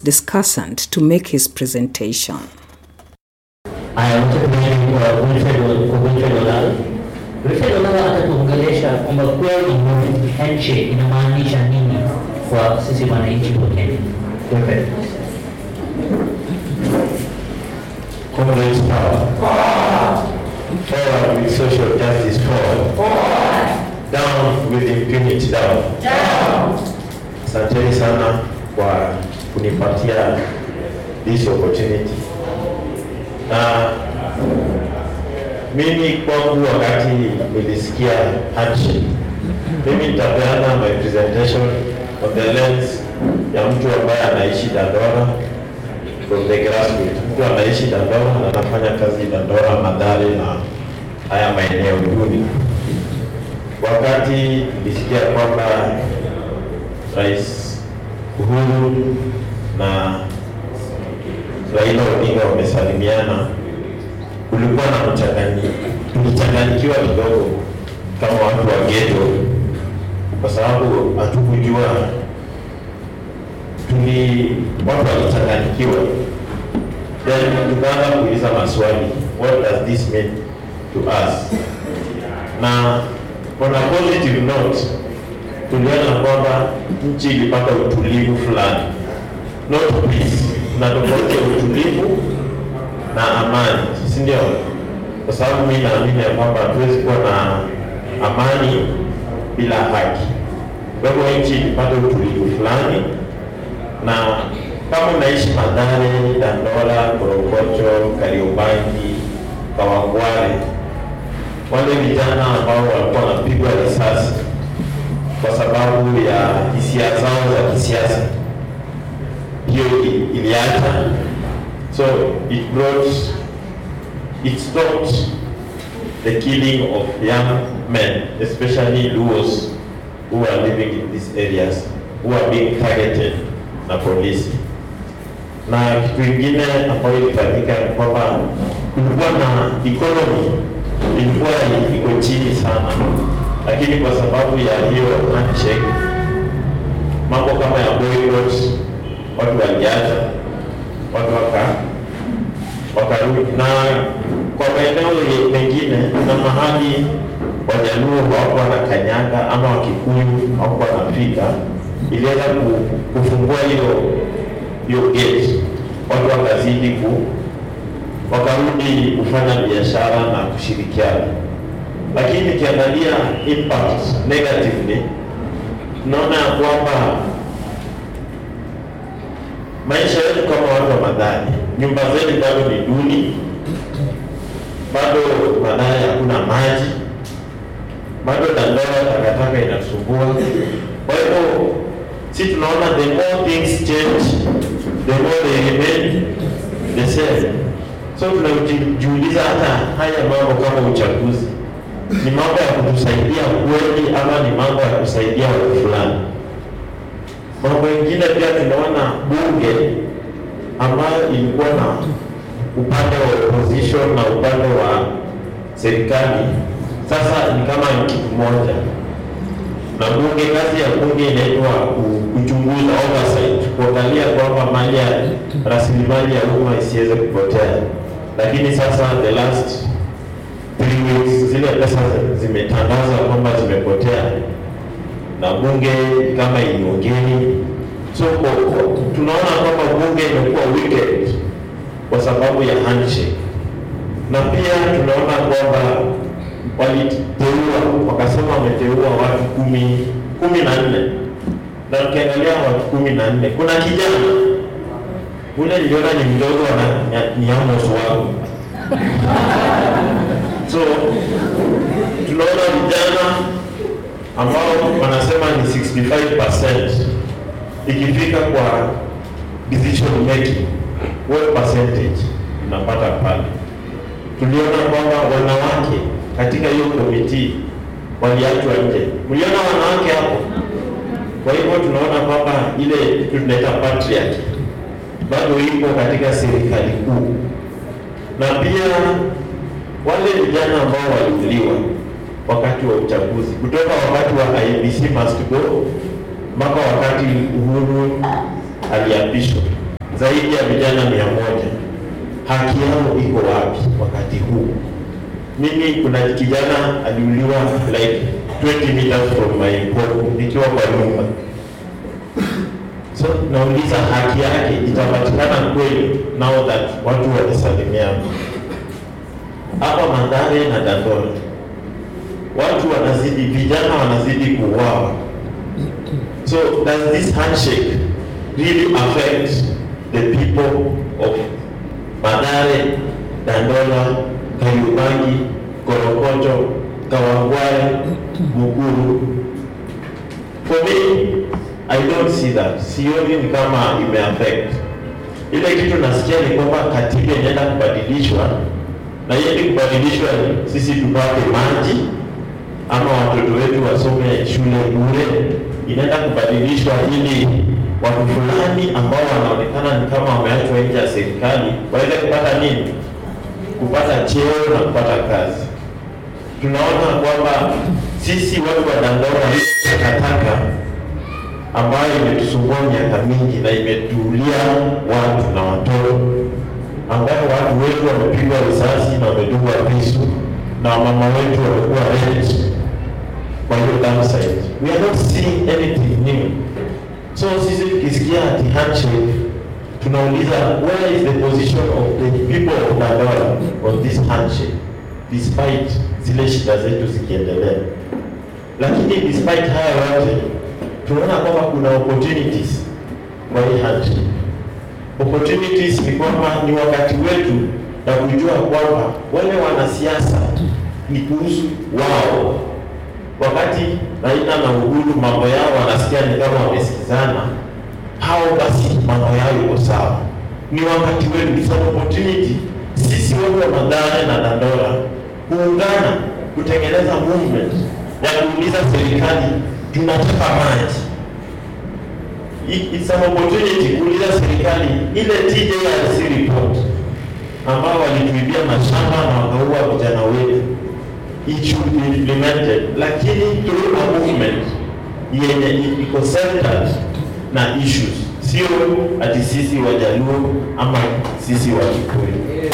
discussant to make his presentation. Haya, wacha tuende kwa Wilfred kwa Wilfred Olalo. Wilfred Olalo atatuongelesha kwamba kweli handshake inamaanisha nini kwa sisi wananchi wa Kenya. Wilfred. Communist power. Forward with social justice forward. Down with impunity down. Asanteni sana kwa kunipatia this opportunity. Na mimi kwangu wakati nilisikia handshake, mimi nitapeana my presentation on the lens ya mtu ambaye anaishi Dandora from the grassroots. Mtu anaishi Dandora na anafanya kazi Dandora, Mathare na haya maeneo duni. Wakati nilisikia kwamba Rais Uhuru na Raila Odinga wamesalimiana, kulikuwa na mchanganyiko, tulichanganyikiwa kidogo kama watu wa ghetto, kwa sababu hatukujua tuli watu walichanganyikiwa, then tukaanza kuuliza maswali, what does this mean to us? Na on a positive note, tuliona kwamba nchi ilipata utulivu fulani, not peace, na tofauti ya utulivu na amani, si ndio? Kwa sababu mimi naamini ya kwamba hatuwezi kuwa na amani bila haki. Kwa hivyo nchi ilipata utulivu fulani na kama unaishi Mathare, Dandora, Korogocho, Kariobangi, Kawangware, wale vijana ambao walikuwa wanapigwa risasi kwa sababu ya hisia zao za kisiasa, hiyo i- iliacha, so it brought it stopped the killing of young men, especially Luos who are living in these areas, who are being targeted na polisi. Na kitu kingine ambayo ilifanyika ni kwamba kulikuwa na economy ilikuwa iko chini sana, lakini kwa sababu ya hiyo handshake, mambo kama ya boycott, watu waliacha, watu waka wakarudi na kwa maeneo ye- mengine kuna mahali Wajaluo hawakuwa na kanyaga ama Wakikuyu hawakuwa wanafika, iliweza ku- kufungua hiyo hiyo gate, watu wakazidi ku wakarudi kufanya biashara na kushirikiana, lakini nikiangalia impact negatively, tunaona ya kwamba maisha yetu kama watu wa Mathare, nyumba zetu bado ni duni, bado Mathare hakuna maji, bado Dandora takataka inasumbua. Kwa hivyo si tunaona the more things change, the more they remain the same. So tunajiuliza hata haya mambo kama uchaguzi ni mambo ya kutusaidia kweli ama ni mambo ya kusaidia watu fulani? Mambo mengine pia tunaona bunge ambayo ilikuwa na upande wa opposition na upande wa serikali, sasa ni kama ni kitu moja. Na bunge, kazi ya bunge inaitwa ku- kuchunguza, oversight, kuangalia kwamba mali ya rasilimali ya umma isiweze kupotea. Lakini sasa the last three weeks zile pesa zimetangazwa kwamba zimepotea na bunge kama iliongeni. So kwa- kwa- tunaona kwamba bunge imekuwa wicked kwa sababu ya handshake, na pia tunaona kwamba waliteua wakasema wameteua watu kumi kumi na nne na ukiangalia watu kumi na nne kuna kijana ule niliona ni mdogo na ni- ni Amos wangu so tunaona vijana ambao wanasema ni 65% ikifika kwa decision making, what percentage unapata pale? Tuliona kwamba wanawake katika hiyo komiti waliachwa nje. Mliona wanawake hapo? Kwa hivyo tunaona kwamba ile kitu tunaita patriarchy bado ipo katika serikali kuu, na pia wale vijana ambao waliuliwa wakati wa uchaguzi kutoka wakati wa IEBC must go mpaka wakati Uhuru aliapishwa, zaidi ya vijana mia moja. Haki yao iko wapi wakati huu? Mimi kuna kijana aliuliwa like 20 meters from my home nikiwa kwa nyumba. So nauliza haki yake itapatikana kweli now that watu walisalimiana hapa Mathare na Dandora, watu wanazidi, vijana wanazidi kuuawa. So does this handshake really affect the people of Mathare, Dandora, Kariobangi, Korokocho, Kawangware, Mukuru? For me, I don't see that. Sioni ni kama imeaffect. Ile kitu nasikia ni kwamba katiba inaenda kubadilishwa na ili kubadilishwa ni sisi tupate maji ama watoto wetu wasome shule bure. Inaenda kubadilishwa ili watu fulani ambao wanaonekana ni kama wameachwa nje ya serikali waweze kupata nini? Kupata cheo na kupata kazi. Tunaona kwamba sisi watu wa Dandora takataka ambayo imetusumbua miaka mingi na imetuulia watu na watoto ambayo watu wetu wamepigwa risasi na wamedungwa visu na wamama wetu wamekuwa raped kwa hiyo downside. We are not seeing anything new. So sisi tukisikia ati handshake tunauliza where is the position of the people of Dandora on this handshake despite zile shida zetu zikiendelea. Lakini despite haya yote tunaona kwamba kuna opportunities kwa hii handshake opportunities ni kwamba ni wakati wetu na kujua kwamba wale wanasiasa ni kuhusu wao. Wakati Raila na Uhuru mambo yao wanasikia ni kama wamesikizana, hao basi mambo yao iko sawa. Ni wakati wetu, it's an opportunity sisi watu wa Mathare na Dandora kuungana kutengeneza movement ya kuuliza serikali tunataka maji It- it's an opportunity kuuliza serikali ile TJRC report ambao walituibia mashamba na wakaua vijana wetu it should be implemented, lakini through a movement yenye i- iko centered na issues, sio ati sisi Wajaluo ama sisi Wakikuyu.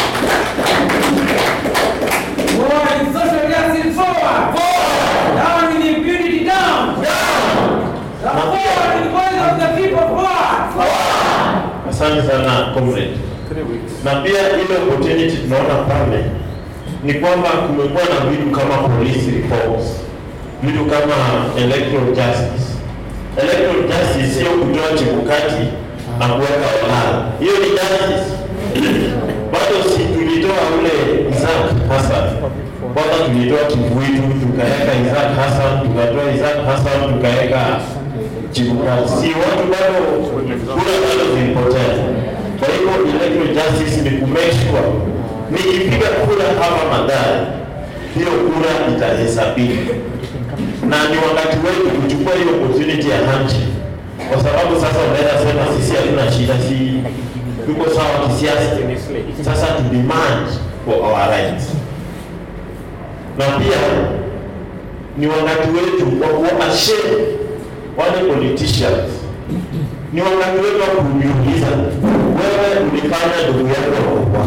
Forward in social justice, forward. Down with impunity, down. Down. Forward in the voice of the people, forward. Asante sana comrade. Na pia ile opportunity tunaona pale ni kwamba kumekuwa na vitu kama police reforms, vitu kama electoral justice. Electoral justice sio kutoa chebukati na kuweka walala, hiyo ni justice. Bado si tulitoa ule Isaac Hassan, kwanza tulitoa Kivuitu tukaweka Isaac Hassan, tukatoa Isaac Hassan tukaweka Chebukati, si watu bado kura bado zilipotea. Kwa hivyo electoral justice ni ku make sure nikipiga kura hapa Mathare, hiyo kura itahesabiwa, na ni wakati wetu kuchukua hiyo opportunity ya handshake, kwa sababu sasa unaweza sema sisi hatuna shida, si tuko sawa kisiasa. Sasa to demand for our rights, na pia ni wakati wetu wa kuwashame wale politicians ni wakati wetu wa kujiuliza, wewe ulifanya ndugu yako akauawa,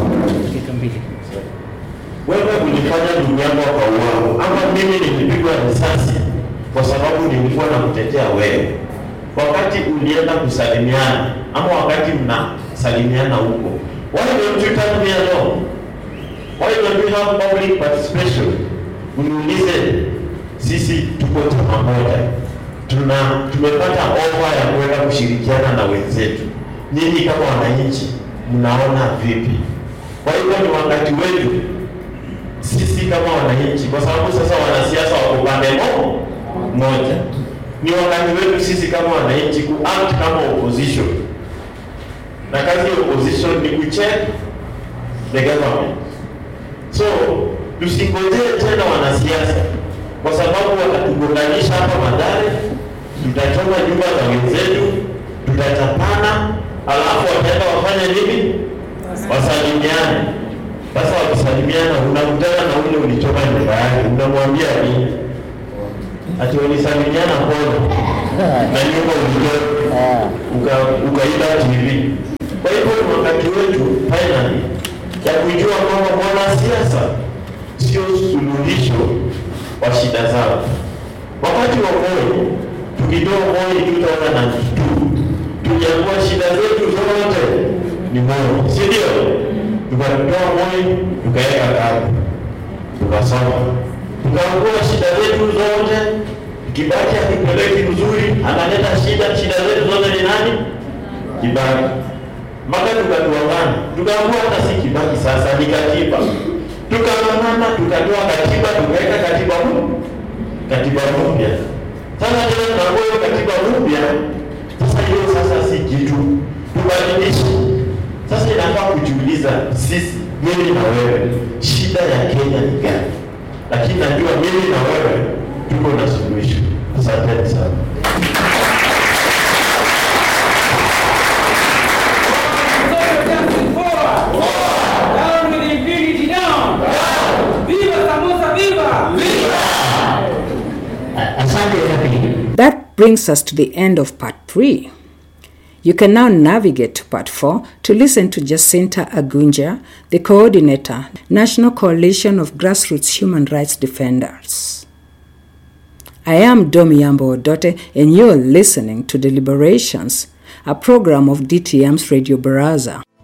wewe ulifanya ndugu yako akauawa, ama mimi nilipigwa risasi kwa sababu nilikuwa namtetea wewe, wakati ulienda kusalimiana ama wakati mnasalimiana huko, why don't you tell me alone? Why don't we have public participation? Uniulize, sisi tuko chama moja, tuna tumepata ofa ya kuweza kushirikiana na wenzetu. Nyinyi kama wananchi mnaona vipi? Kwa hivyo ni wakati wetu sisi kama wananchi, kwa sababu sasa wanasiasa wako pande mo- moja, ni wakati wetu sisi kama wananchi ku act kama opposition, na kazi ya opposition ni kucheck the government. So tusingojee tena wanasiasa, kwa sababu watatugonganisha hapa Mathare, tutachoma nyumba za wenzetu, tutachapana, alafu wataenda wafanye nini? Wasalimiane. Sasa wakisalimiana, unakutana na ule ulichoma nyumba yake, unamwambia nini? Ati walisalimiana pole na nyumba ulichoma uka, ukaiba TV Kwa hivyo ni wakati wetu finally ya kujua kwamba mwanasiasa sio suluhisho wa shida zao. Wakati wa Moi, tukitoa Moi 2002 tuliamua shida zetu zote ni Moi, si ndio? Tukatoa Moi tukaweka kando, tukasoma, tukaamua shida zetu zote. Kibaki akipeleki mzuri, analeta shida. Shida zetu zote ni nani? Kibaki mpaka tukatuangana, tukaamua hata si Kibaki sasa, ni katiba. Tukang'ang'ana, tukatoa katiba, tukaweka katiba mpya, katiba mpya. Sasa tena tunakuwa hiyo katiba mpya, sasa hiyo sasa si kitu, tubadilishe. Sasa inafaa kujiuliza sisi, mimi na wewe, shida ya Kenya ni gani? Lakini najua mimi na wewe tuko na suluhisho. Asanteni sana. Social justice forward. Down with impunity down. Viva Samosa, viva! Asante Happy. That brings us to the end of part three. You can now navigate to part four to listen to Jacinta Agunja, the coordinator, National Coalition of Grassroots Human Rights Defenders. I am Domi Yambo Odote, and you're listening to Deliberations, a program of DTM's Radio Baraza.